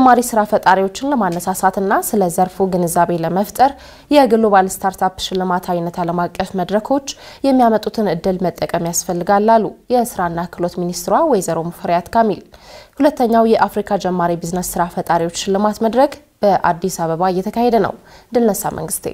ጀማሪ ስራ ፈጣሪዎችን ለማነሳሳትና ስለ ዘርፉ ግንዛቤ ለመፍጠር የግሎባል ስታርታፕ ሽልማት አይነት ዓለም አቀፍ መድረኮች የሚያመጡትን እድል መጠቀም ያስፈልጋል አሉ የስራና ክህሎት ሚኒስትሯ ወይዘሮ ሙፈሪያት ካሚል። ሁለተኛው የአፍሪካ ጀማሪ ቢዝነስ ስራ ፈጣሪዎች ሽልማት መድረክ በአዲስ አበባ እየተካሄደ ነው። ድልነሳ መንግስቴ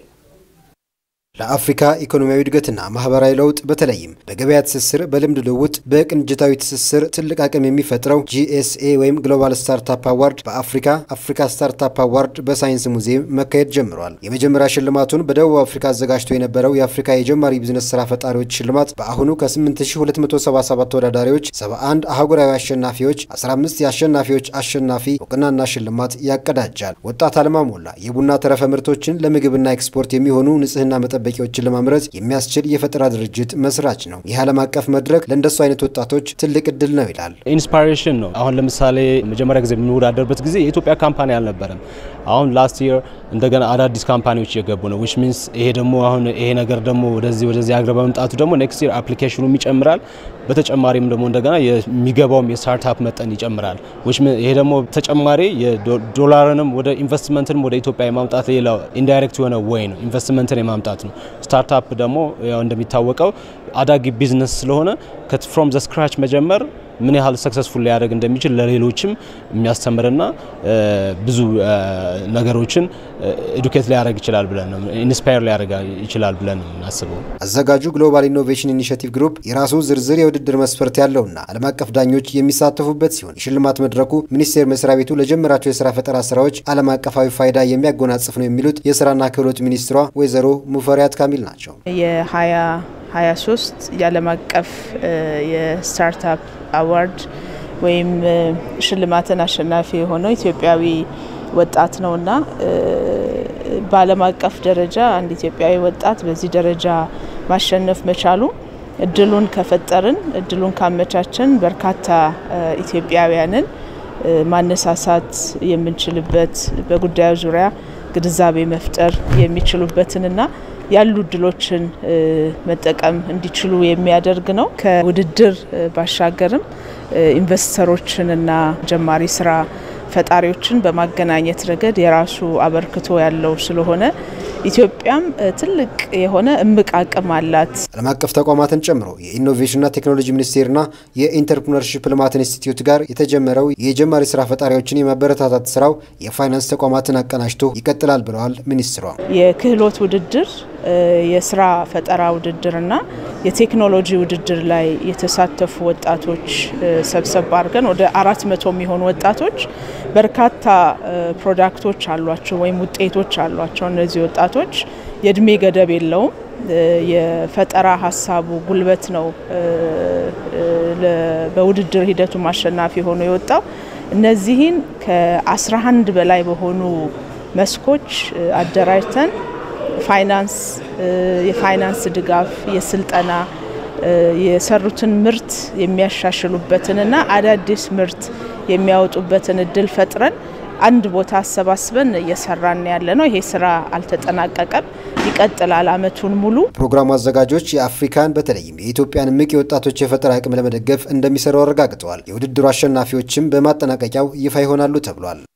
ለአፍሪካ ኢኮኖሚያዊ እድገትና ማህበራዊ ለውጥ በተለይም በገበያ ትስስር፣ በልምድ ልውውጥ፣ በቅንጅታዊ ትስስር ትልቅ አቅም የሚፈጥረው ጂኤስኤ ወይም ግሎባል ስታርታፕ አዋርድ በአፍሪካ አፍሪካ ስታርታፕ አዋርድ በሳይንስ ሙዚየም መካሄድ ጀምሯል። የመጀመሪያ ሽልማቱን በደቡብ አፍሪካ አዘጋጅቶ የነበረው የአፍሪካ የጀማሪ ቢዝነስ ስራ ፈጣሪዎች ሽልማት በአሁኑ ከ8277 ተወዳዳሪዎች 71 አህጉራዊ አሸናፊዎች፣ 15 የአሸናፊዎች አሸናፊ እውቅናና ሽልማት ያቀዳጃል። ወጣት አለማ ሞላ የቡና ተረፈ ምርቶችን ለምግብና ኤክስፖርት የሚሆኑ ንጽህና መጠበቂያዎችን ለማምረት የሚያስችል የፈጠራ ድርጅት መስራች ነው። ይህ ዓለም አቀፍ መድረክ ለእንደሱ አይነት ወጣቶች ትልቅ እድል ነው ይላል። ኢንስፓሬሽን ነው። አሁን ለምሳሌ መጀመሪያ ጊዜ የምንወዳደርበት ጊዜ የኢትዮጵያ ካምፓኒ አልነበረም። አሁን ላስት ይር እንደገና አዳዲስ ካምፓኒዎች እየገቡ ነው። ዊች ሚንስ ይሄ ደግሞ አሁን ይሄ ነገር ደግሞ ወደዚህ ወደዚህ ሀገር በመምጣቱ ደግሞ ኔክስት ይር አፕሊኬሽኑም ይጨምራል። በተጨማሪም ደግሞ እንደገና የሚገባውም የስታርታፕ መጠን ይጨምራል። ይሄ ደግሞ ተጨማሪ ዶላርንም ወደ ኢንቨስትመንትንም ወደ ኢትዮጵያ የማምጣት ሌላ ኢንዳይሬክት የሆነ ወይ ነው ኢንቨስትመንትን የማምጣት ነው። ስታርታፕ ደግሞ ያው እንደሚታወቀው አዳጊ ቢዝነስ ስለሆነ ፍሮም ዘ ስክራች መጀመር ምን ያህል ሰክሰስፉል ሊያደርግ እንደሚችል ለሌሎችም የሚያስተምርና ብዙ ነገሮችን ኤዱኬት ሊያደርግ ይችላል ብለን ነው ኢንስፓየር ሊያደርግ ይችላል ብለን ነው የምናስበው። አዘጋጁ ግሎባል ኢኖቬሽን ኢኒሽቲቭ ግሩፕ የራሱ ዝርዝር የውድድር መስፈርት ያለውና ዓለም አቀፍ ዳኞች የሚሳተፉበት ሲሆን የሽልማት መድረኩ ሚኒስቴር መስሪያ ቤቱ ለጀመራቸው የስራ ፈጠራ ስራዎች ዓለም አቀፋዊ ፋይዳ የሚያጎናጽፍ ነው የሚሉት የስራና ክህሎት ሚኒስትሯ ወይዘሮ ሙፈሪያት ካሚል ናቸው። የሀያ 23 የዓለም አቀፍ የስታርታፕ አዋርድ ወይም ሽልማትን አሸናፊ የሆነው ኢትዮጵያዊ ወጣት ነውና በዓለም አቀፍ ደረጃ አንድ ኢትዮጵያዊ ወጣት በዚህ ደረጃ ማሸነፍ መቻሉ እድሉን ከፈጠርን እድሉን ካመቻችን በርካታ ኢትዮጵያውያንን ማነሳሳት የምንችልበት በጉዳዩ ዙሪያ ግንዛቤ መፍጠር የሚችሉበትንና ያሉ እድሎችን መጠቀም እንዲችሉ የሚያደርግ ነው። ከውድድር ባሻገርም ኢንቨስተሮችንና ጀማሪ ስራ ፈጣሪዎችን በማገናኘት ረገድ የራሱ አበርክቶ ያለው ስለሆነ ኢትዮጵያም ትልቅ የሆነ እምቅ አቅም አላት። ዓለም አቀፍ ተቋማትን ጨምሮ የኢኖቬሽንና ቴክኖሎጂ ሚኒስቴርና የኢንተርፕርነርሺፕ ልማት ኢንስቲትዩት ጋር የተጀመረው የጀማሪ ስራ ፈጣሪዎችን የማበረታታት ስራው የፋይናንስ ተቋማትን አቀናጅቶ ይቀጥላል ብለዋል ሚኒስትሯ። የክህሎት ውድድር የስራ ፈጠራ ውድድርና የቴክኖሎጂ ውድድር ላይ የተሳተፉ ወጣቶች ሰብሰብ አድርገን ወደ አራት መቶ የሚሆኑ ወጣቶች በርካታ ፕሮዳክቶች አሏቸው ወይም ውጤቶች አሏቸው። እነዚህ ወጣቶች የእድሜ ገደብ የለውም። የፈጠራ ሀሳቡ ጉልበት ነው በውድድር ሂደቱ አሸናፊ ሆኖ የወጣው። እነዚህን ከ11 በላይ በሆኑ መስኮች አደራጅተን ፋይናንስ፣ የፋይናንስ ድጋፍ፣ የስልጠና የሰሩትን ምርት የሚያሻሽሉበትንና አዳዲስ ምርት የሚያወጡበትን እድል ፈጥረን አንድ ቦታ አሰባስበን እየሰራን ያለ ነው። ይሄ ስራ አልተጠናቀቀም፣ ይቀጥላል አመቱን ሙሉ። ፕሮግራሙ አዘጋጆች የአፍሪካን በተለይም የኢትዮጵያን እምቅ የወጣቶች የፈጠራ አቅም ለመደገፍ እንደሚሰሩ አረጋግጠዋል። የውድድሩ አሸናፊዎችም በማጠናቀቂያው ይፋ ይሆናሉ ተብሏል።